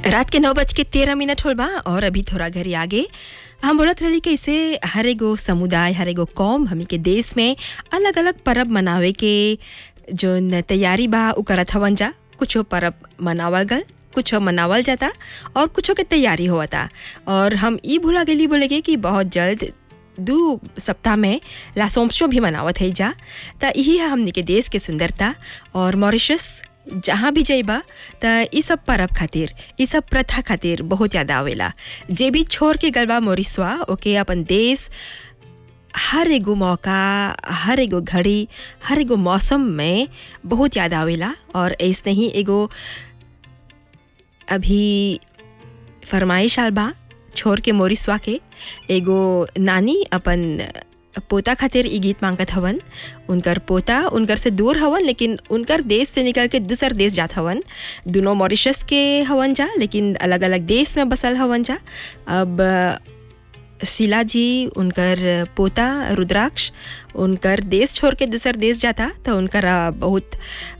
रात के नौ बज के तेरह मिनट होल बा और अभी थोड़ा घरी आगे हम बोलत रही कि इसे हर एगो समुदाय हर एगो कौम हमनी के देश में अलग अलग परब मनावे के जो न तैयारी बा उ करत हवन जा कुछो परब मनावल गल कुछो मनावल जाता और कुछो के तैयारी होता और हम ई भूला गेली बोले के कि बहुत जल्द दू सप्ताह में लासोम्सो भी मनावत है जा त यही है हमनी के देश के सुंदरता और मॉरिशस जहाँ भी जइबा त ई सब परब खातिर ई सब प्रथा खातिर बहुत याद आवेला जे भी छोड़ के गलबा मोरिसवा ओके अपन देश हर एगो मौका हर एगो घड़ी हर एगो मौसम में बहुत याद आवेला और ऐसने ही एगो अभी फरमाइश आल बा छोड़ के मोरिसवा के एगो नानी अपन पोता खातिर ई गीत मांगत हवन उनकर पोता उनकर से दूर हवन लेकिन उनकर देश से निकल के दूसर देश जात हवन दोनों मॉरिशस के हवन जा लेकिन अलग अलग देश में बसल हवन जा अब शीला जी उनकर पोता रुद्राक्ष उनकर देश छोड़ के दूसर देश जाता तो उनकर बहुत